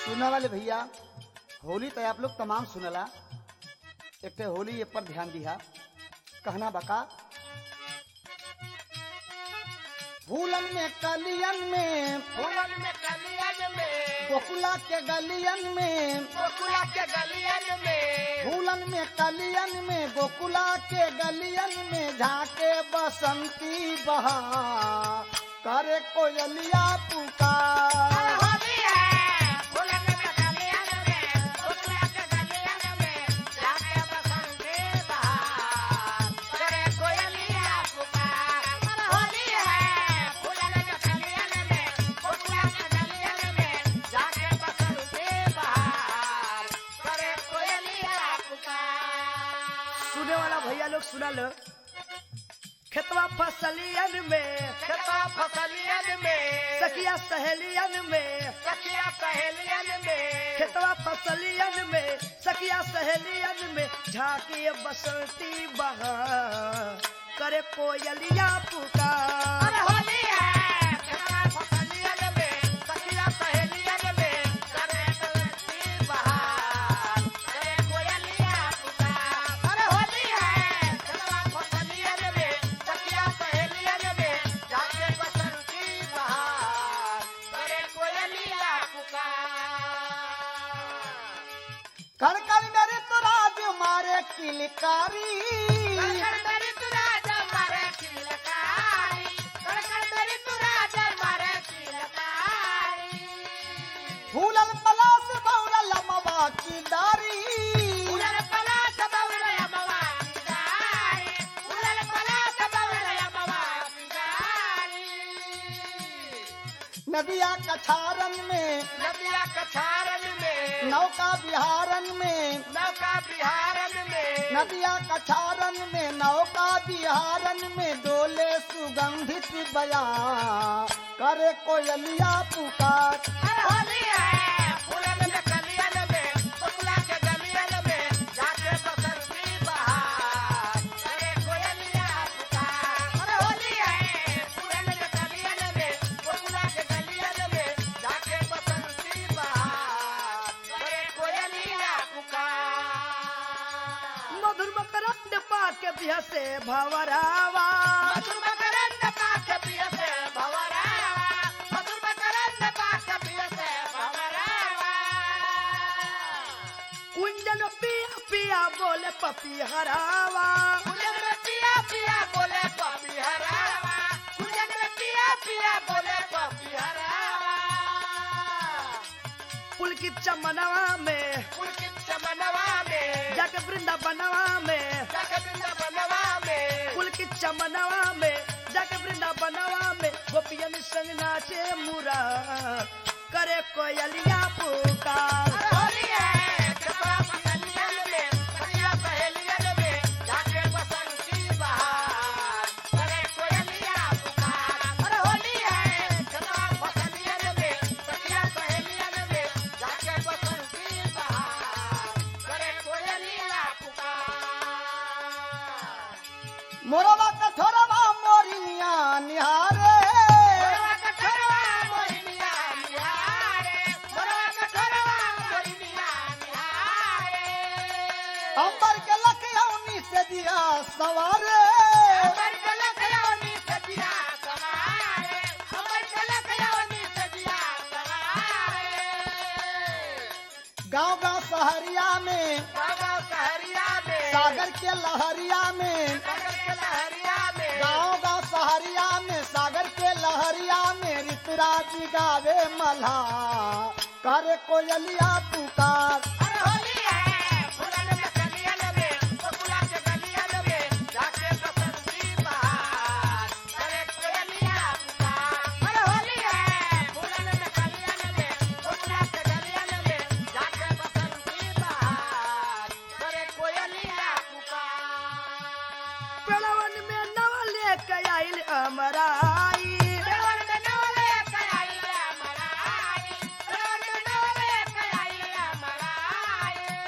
सुनने वाले भैया होली तो आप लोग तमाम सुनला एक ठे होली ये पर ध्यान दिया कहना बका फूलन में कलियन में फूलन में कलियन में गोकुला के गलियन में गोकुला के गलियन में फूलन में कलियन में गोकुला के गलियन में झाके बसंती बहा करे कोयलिया पुकार होली है फूलन में कलियन में गोकुला के गलियन में जाके बसंती बहार करे कोयलिया पुकार होली है फूलन में कलियन में गोकुला के गलियन में जाके बसंती बहार करे कोयलिया पुकार सुने वाला भैया लोग सुना लो खेतवा फसलियन में खेतवा फसलियन में सखिया सहेलियन में सखिया सहेलियन में खेतवा फसलियन में सखिया सहेलियन में झाकी बसंती बहा करे कोयलिया पुकार अरे होली है खेतवा फसलियन में सखिया सहेलियन में करे कलसी बहार करे कोयलिया पुकार अरे होली है खेतवा फसलियन में सखिया सहेलियन में जाके बसंती बहार करे कोयलिया पुकार कण कण मेरे तो राज मारे किलकारी कड़कड़ मेरी तू राजा मारे किलकारी कड़कड़ मेरी तू राजा मारे किलकारी फूलन पलास बौरल मवा की दारी उलल पलास बउल यमवा किदारी उलल पलास बउल यमवा किदारी नदिया कछारन में नदिया कछारन में नौका बिहारन में नौका बिहारन में नदिया कछारन में नौका बिहारन में डोले सुगंधित बया करे कोयलिया पुकार अरे होली है फूलन में कलियन में बकुला के गलियन में जाके बसंती बहार अरे कोयलिया पुकार अरे होली है फूलन में कलियन में बकुला के गलियन में जाके बसंती बहार अरे कोयलिया पुकार मधुर मकरंद पाके बिह से भवरावा मधुर मकरंद पाक पिय से भवरावा मधुर मकरंद पाक पिय से भवरावा कुंजन पिया पिया बोले पपी हरावा कुंजन में पिया पिया बोले पपी हरावा कुंजन में पिया पिया बोले पपी हरावा पुलकित चमनवा में पुलकित चमनवा में जाके वृंदावनवा में जग वृंदावनवा में पुलकित चमनवा में जाके वृंदावनवा में गोपियन संग नाचे मुरा करे कोयलिया पुकार अरे होली है कपड़ा पसलियन में सखिया सहेलियन में जाके बसंती बहार करे कोयलिया पुकार अरे होली है कपड़ा पसलियन में सखिया सहेलियन में जाके बसंती बहार करे कोयलिया पुकार मोरवा कठोरवा मोरिया निहारे मोरवा कठोरवा मोहिनिया निहारे मोरवा कठोरवा मोहिनिया निहारे अंबर के लखयौनी से दिया सवारे हमर कलक यौनी सजिया सवारे हमर कलक यौनी सजिया सवारे गांव गांव सहरिया में बाबा सहरिया में सागर के लहरिया में सागर के लहरिया में गांव गांव सहरिया में सागर के लहरिया में ऋतुराज गावे मल्हा करे कोयलिया पुकार अरे होली है फूलन में कलियन में बकुला के गलियन में जाके बसंती बहार करे कोयलिया पुकार अरे होली है फूलन में कलियन में बकुला के गलियन में जाके बसंती बहार करे कोयलिया पुकार पेड़वन में नव लेके आइल अमराई देवन में नवले कयाई मराई देवन में नवले कयाई मराई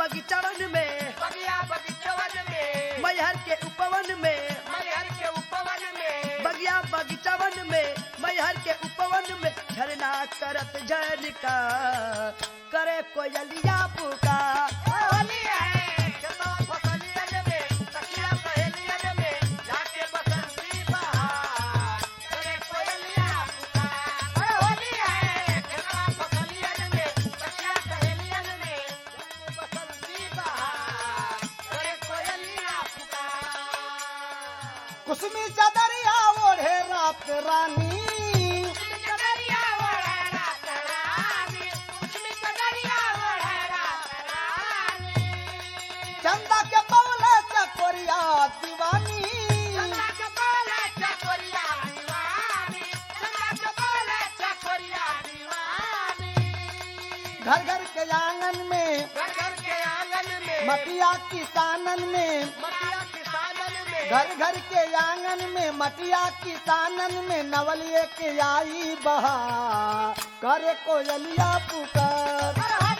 बगीचावन में बगिया बगीचवन में मैहर के उपवन में मैहर के उपवन में बगिया बगीचावन में मैहर के उपवन में झरना करत झरका करे कोयलिया पुकार होली है खेतवा फसलियन में सखिया सहेलियन में जाके बसंती बहार करे कोयलिया पुकार अरे होली है खेतवा फसलियन में सखिया सहेलियन में जाके बसंती बहार करे कोयलिया पुकार कुसमी चदरिया ओढ़े रात रानी कदरिया ओढ़े रात रानी उसमें कदरिया ओढ़े रात रानी चंदा के पवले चकोरिया दीवानी चंदा के बोले चकोरिया दीवानी चंदा के बोले चकोरिया दीवानी घर घर के आंगन में घर घर के आंगन में मटिया किसानन में मटिया किसानन में घर घर के आंगन में मटिया किसानन में नवलिए के आई बहा करे कोयलिया पुकार अरे